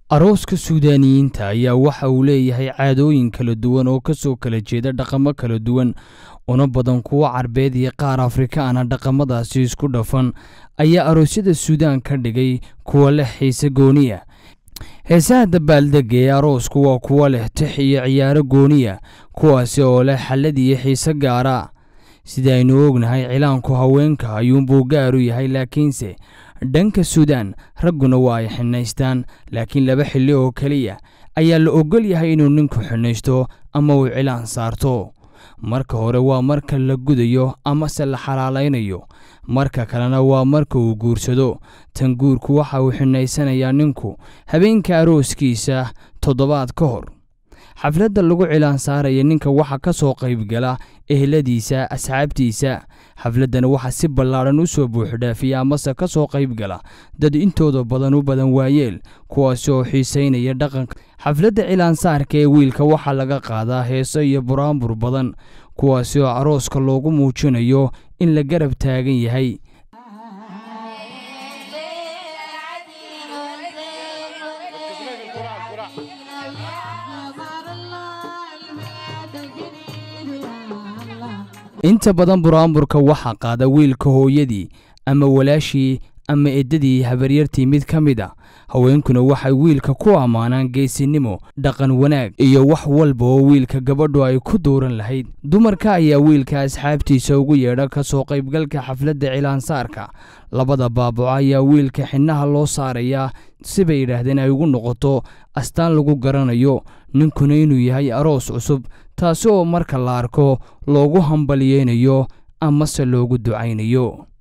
arooska suudaaniyiinta ayaa waxa uu leeyahay caadooyin kala duwan oo ka soo kala jeeda dhaqamo kala duwan una badan kuwo carbeed iyo qaar afrikaana dhaqamadaasi isku dhafan ayaa aroosyada suudaan ka dhigay kuwa leh xiise gooniya heesaha dabaaldega ee aroosku waa kuwo leh tix iyo ciyaaro gooniya kuwaasi oo leh xallad iyo xiise gaara sida aynu ognahay cilaanku haweenka ayuunbuu gaaru yahay laakiinse dhanka suudaan ragguna waa ay xinaystaan laakiin laba xilli oo keliya ayaa la ogol yahay inuu ninku xinaysto ama uu cilaan saarto marka hore waa marka la gudayo amase la xalaalaynayo marka kalena waa marka uu guursado tan guurku waxa uu xinaysanayaa ninku habeenka arooskiisa toddobaad ka hor xafladda lagu cilaan saaraya ninka waxa ka soo qaybgala eheladiisa asxaabtiisa xafladdana waxaa si ballaadhan u soo buuxdhaafiya amase ka soo qaybgala dad intooda badan u badan waayeel kuwaasi oo xiisaynaya dhaqanka xafladda cilaansaarka ee wiilka waxaa laga qaadaa heeso iyo buraanbur badan kuwaasi oo arooska loogu muujinayo in la garab taagan yahay inta badan buraanburka waxaa qaada wiilka hooyadii ama walaashii ama eddadii habaryartii mid ka mid a haweenkuna waxay wiilka ku ammaanaan geesinimo dhaqan wanaag iyo wax walba oo wiilka gabadhu ay ku dooran lahayd dumarka ayaa wiilka asxaabtiisa ugu yeedha ka soo qaybgalka xafladda cilaansaarka labada baabaco ayaa wiilka xinnaha loo saarayaa sibay yidhaahdeen ay ugu noqoto astaan lagu garanayo ninkuna inuu yahay aroos cusub taasi oo marka la arko loogu hambalyeynayo amase loogu ducaynayo